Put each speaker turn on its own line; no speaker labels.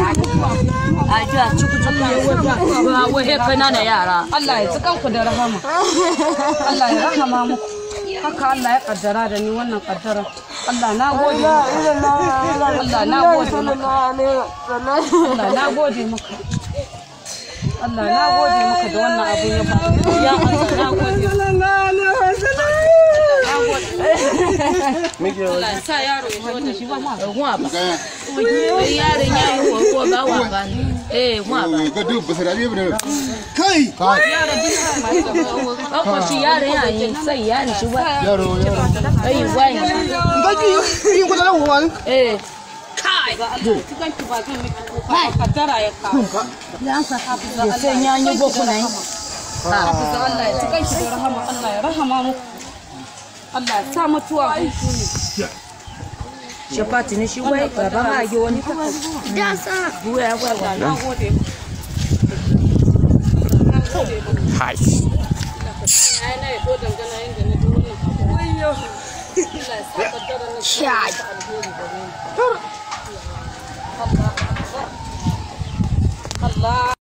a ji a ciku ciku ba wai kana na yara
Allah ya tsikan ku da rahama Allah ya rahama muku haka Allah ya kaddara da ni wannan kaddara Allah na gode Allah na gode maka Allah na gode maka Allah na gode maka da wannan abu ya ba ya Allah na gode Allah ya sa yaro ya zo da shi ba ma
gwa ba wai yaron ya yi wa ba wa ba ne eh gwa ba
ga duk ba sai da kai kai
ko shi yaron ya yi sai yaron shi ba
yaro yaro
ai wai
gaji yin ko da wani
eh
kai ga Allah cikin ki ba zan miki kuka kaddara ya kawo
ya sai ya yi boku nan
hafiza Allah ya cikin ki da rahama Allah ya rahama muku Allah ya sa mutuwa hutu ne
shafati ne shi wai baba ma yi wani da sa buwa ya gwa
Allah na gode
Hai.
ai na yato dangana yanda na ji wannan abu Allah ya sa kaddara na
Chai.
Allah Allah